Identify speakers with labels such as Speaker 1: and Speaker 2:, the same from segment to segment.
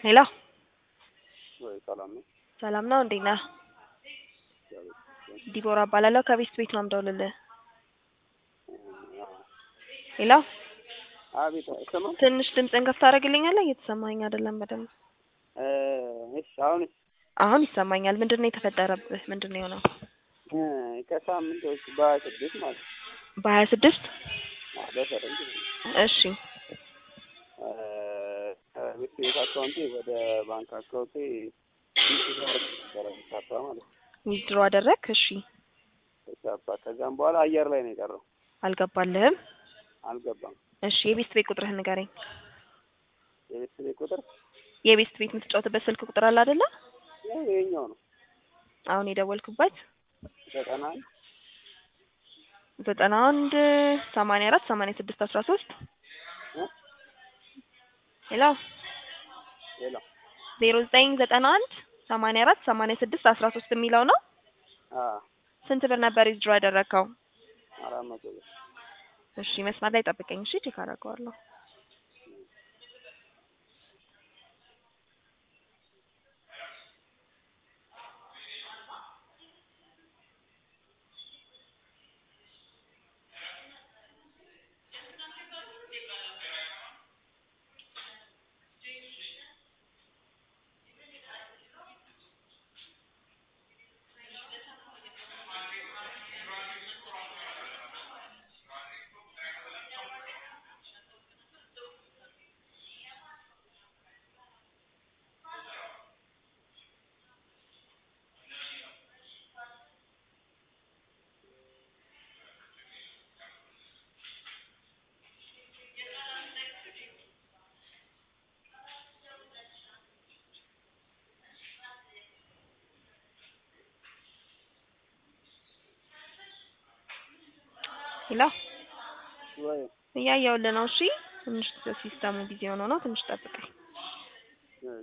Speaker 1: ሄሎ
Speaker 2: ወይ ሰላም ነው?
Speaker 1: ሰላም ነው እንዴት ነህ? ዲቦራ እባላለሁ ከቤስት ቤት ነው የምደውልልህ። ሄሎ
Speaker 2: አቤት ስማ።
Speaker 1: ትንሽ ድምፅህን ከፍ ታደርግልኛለህ? እየተሰማኝ አይደለም በደንብ።
Speaker 2: እሺ አሁን
Speaker 1: አሁን ይሰማኛል። ምንድን ነው የተፈጠረብህ? ምንድን ነው የሆነው?
Speaker 2: ከሳምንት ውስጥ በሀያ ስድስት ማለት ነው
Speaker 1: በሀያ ስድስት
Speaker 2: አዎ፣ በፈረንጅ ነው
Speaker 1: እሺ
Speaker 2: ከቤት ቤት አካውንቴ ወደ ባንክ አካውንቴ ነበረ የሚታባ ማለት ነው
Speaker 1: ዊዝድሮ አደረግ? እሺ
Speaker 2: ተቻባ። ከዛም በኋላ አየር ላይ ነው የቀረው፣
Speaker 1: አልገባልህም?
Speaker 2: አልገባም።
Speaker 1: እሺ የቤስት ቤት ቁጥርህን ንገረኝ።
Speaker 2: የቤት ቤት ቁጥር
Speaker 1: የቤስት ቤት የምትጫወትበት ስልክ ቁጥር አለ አይደለ?
Speaker 2: ያው ይኸኛው ነው
Speaker 1: አሁን የደወልኩበት
Speaker 2: ዘጠና አንድ
Speaker 1: ዘጠና አንድ ሰማንያ አራት ሰማንያ ስድስት አስራ ሶስት
Speaker 2: እ
Speaker 1: ሄሎ
Speaker 2: ሌላ
Speaker 1: ዜሮ ዘጠኝ ዘጠና አንድ ሰማንያ አራት ሰማንያ ስድስት አስራ ሶስት የሚለው ነው።
Speaker 2: አ
Speaker 1: ስንት ብር ነበር ዊዝድሮ ያደረግከው?
Speaker 2: አራት መቶ ብር
Speaker 1: እሺ መስመር ላይ ጠብቀኝ። እሺ ቼክ አደርገዋለሁ። ሄሎ
Speaker 2: ወይ
Speaker 1: እያየሁልህ ነው። እሺ ትንሽ ሲስተሙ ጊዜ ሆኖ ነው። ትንሽ ጠብቀኝ።
Speaker 2: እሺ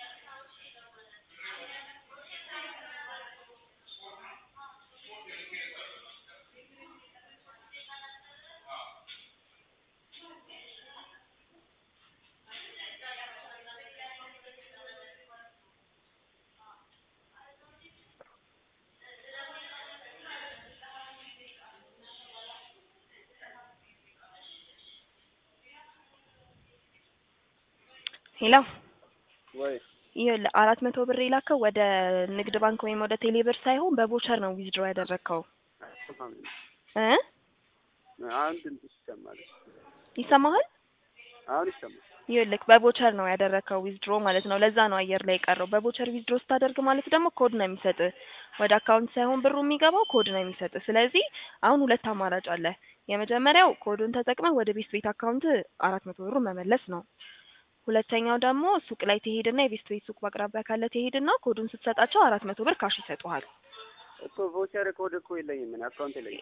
Speaker 1: ሄሎ
Speaker 2: ወይ
Speaker 1: ይኸውልህ አራት መቶ ብር የላከው ወደ ንግድ ባንክ ወይም ወደ ቴሌ ብር ሳይሆን በቮቸር ነው ዊዝድሮ ያደረግከው
Speaker 2: አይሰማም።
Speaker 1: እ
Speaker 2: አሁን ድምጽ ይሰማል።
Speaker 1: ይሰማሃል?
Speaker 2: አሁን ይሰማል።
Speaker 1: ይኸውልህ በቮቸር ነው ያደረግከው ዊዝድሮ ማለት ነው። ለዛ ነው አየር ላይ የቀረው። በቮቸር ዊዝድሮ ስታደርግ ማለት ደግሞ ኮድ ነው የሚሰጥህ። ወደ አካውንት ሳይሆን ብሩ የሚገባው ኮድ ነው የሚሰጥህ። ስለዚህ አሁን ሁለት አማራጭ አለ። የመጀመሪያው ኮዱን ተጠቅመህ ወደ ቤስት ቤት አካውንት አራት መቶ ብሩን መመለስ ነው። ሁለተኛው ደግሞ ሱቅ ላይ ትሄድና የቤስት ቤት ሱቅ በአቅራቢያ ካለ ትሄድና ኮዱን ስትሰጣቸው አራት መቶ ብር ካሽ ይሰጡሃል።
Speaker 2: እኮ ቮቸር ኮድ እኮ የለኝም ምን አካውንት የለኝም።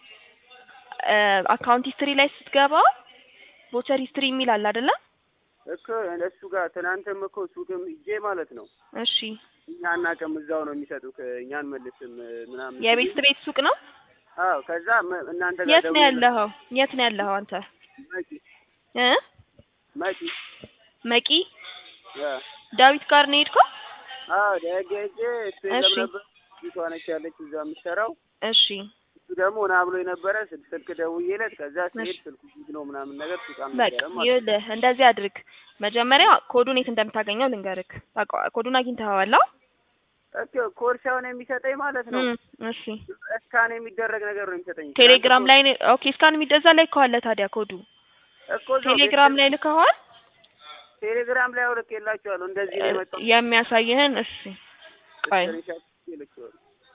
Speaker 1: አካውንት ሂስትሪ ላይ ስትገባ ቮቸር ሂስትሪ የሚል አለ አይደለ?
Speaker 2: እኮ እሱ ጋር ትናንትም እኮ ሱቅም ሂጄ ማለት ነው
Speaker 1: እሺ
Speaker 2: እኛ አናውቅም እዛው ነው የሚሰጡት እኛን መልስም ምናምን
Speaker 1: የቤስት ቤት ሱቅ ነው።
Speaker 2: አዎ ከዛ መ- እናንተ ጋር
Speaker 1: የት ነው
Speaker 2: ደውዬ
Speaker 1: ያለኸው? የት ነው ያለኸው አንተ?
Speaker 2: መቂ
Speaker 1: እ
Speaker 2: መቂ
Speaker 1: መቂ
Speaker 2: ያ
Speaker 1: ዳዊት ጋር ነው የሄድከው?
Speaker 2: አዎ ደግ ሄጄ እሱ
Speaker 1: እሺ።
Speaker 2: የለም ነበር ፊቷ ነች ያለች እዛ የምትሰራው
Speaker 1: እሺ
Speaker 2: እሱ ደግሞ ና ብሎ የነበረ ስልክ ስልክ ደውዬለት ከዛ ሲሄድ
Speaker 1: እሺ።
Speaker 2: ስልኩ ዝግ ነው ምናምን ነገር ሱቅ
Speaker 1: በቃ
Speaker 2: አልነበረም ማለት ነው።
Speaker 1: ይኸውልህ እንደዚህ አድርግ። መጀመሪያ ኮዱን የት እንደምታገኘው ልንገርክ። ታውቀዋ- ኮዱን አግኝተኸዋል? አዎ?
Speaker 2: እኮ ኮርሻውን የሚሰጠኝ ማለት ነው
Speaker 1: እም፣ እሺ
Speaker 2: እስካን የሚደረግ ነገር ነው የሚሰጠኝ
Speaker 1: ቴሌግራም ላይ ነው። ኦኬ እስካን የሚደዛ ላይ ከዋለ ታዲያ ኮዱ
Speaker 2: እኮ እዛው
Speaker 1: ቴሌግራም ላይ ልከዋል።
Speaker 2: ቴሌግራም ላይ አውልቅ የላቸዋለሁ እንደዚህ ነው የመጣው
Speaker 1: የሚያሳይህን እሺ ቆይ
Speaker 2: ስክሪንሻት ይልክዋል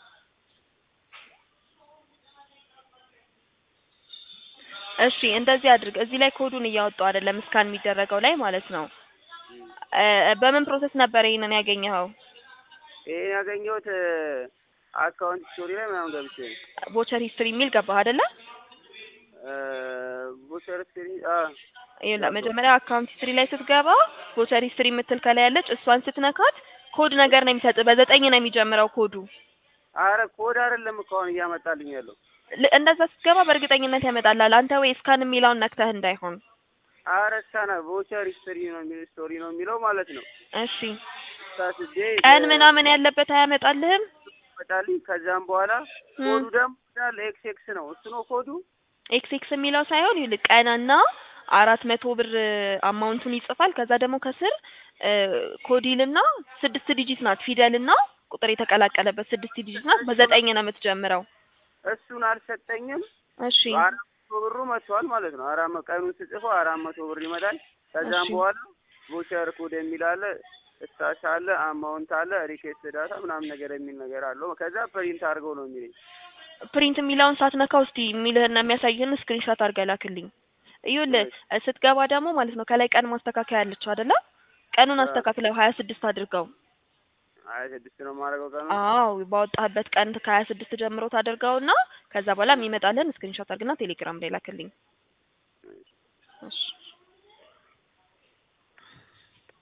Speaker 1: እሺ እንደዚህ አድርግ። እዚህ ላይ ኮዱን እያወጣው አይደለም እስካን የሚደረገው ላይ ማለት ነው። እ በምን ፕሮሰስ ነበር ይሄንን ያገኘኸው?
Speaker 2: ይሄን ያገኘሁት አካውንት ስቶሪ ላይ ምናምን ገብቼ ነው
Speaker 1: ቮቸር ሂስትሪ የሚል ገባህ አይደለ?
Speaker 2: ቮቸር ስክሪን አ
Speaker 1: ይኸውልህ መጀመሪያ አካውንት ሂስትሪ ላይ ስትገባ ቮቸር ሂስትሪ የምትል ከላይ ያለች እሷን ስትነካት ኮድ ነገር ነው የሚሰጥ። በዘጠኝ ነው የሚጀምረው ኮዱ።
Speaker 2: አረ ኮድ አይደለም እኮ አሁን እያመጣልኝ ያለው
Speaker 1: ል- እንደዛ ስትገባ በእርግጠኝነት ያመጣልሃል። አንተ ወይ እስካን የሚለውን ነክተህ እንዳይሆን
Speaker 2: አረሳና ቮቸር ሂስትሪ ነው የሚለው ስቶሪ ነው የሚለው ማለት ነው።
Speaker 1: እሺ
Speaker 2: ሳስዴ
Speaker 1: ቀን ምናምን ያለበት አያመጣልህም?
Speaker 2: ይመጣልኝ። ከዛም በኋላ
Speaker 1: ም።
Speaker 2: ኮዱ ደግሞ እንዳለ ኤክስ ኤክስ ነው። እሱ ነው ኮዱ።
Speaker 1: ኤክስ ኤክስ የሚለው ሳይሆን ይኸውልህ ቀንና አራት መቶ ብር አማውንቱን ይጽፋል። ከዛ ደግሞ ከስር ኮዲልና ስድስት ዲጂት ናት ፊደልና ቁጥር የተቀላቀለበት ስድስት ዲጂት ናት። በዘጠኝ ነው የምትጀምረው።
Speaker 2: እሱን አልሰጠኝም።
Speaker 1: እሺ
Speaker 2: አራት መቶ ብሩ መጥቷል ማለት ነው። አራት መ- ቀኑን ስጽፈው አራት መቶ ብር ይመጣል። ከዛም
Speaker 1: እሺ።
Speaker 2: በኋላ ቮቸር ኮድ የሚል አለ፣ ስታሽ አለ፣ አማውንት አለ፣ ሪኬስት ዳታ ምናምን ነገር የሚል ነገር አለው። ከዛ ፕሪንት አድርገው ነው የሚለኝ።
Speaker 1: ፕሪንት የሚለውን ሳትነካው እስቲ የሚልህና የሚያሳይህን ስክሪንሾት አድርገህ ላክልኝ። ይኸውልህ ስትገባ ደግሞ ማለት ነው ከላይ ቀን ማስተካከያ ያለችው አይደለ? ቀኑን
Speaker 2: አዎ።
Speaker 1: አስተካክለው ሀያ ስድስት አድርገው።
Speaker 2: ሀያ ስድስት ነው የማደርገው ቀኑ።
Speaker 1: አዎ ባወጣህበት ቀን ከሀያ ስድስት ጀምሮ ታደርገውና ከዛ በኋላ የሚመጣልህን ስክሪንሾት አድርግና ቴሌግራም ላይ ላክልኝ። እሺ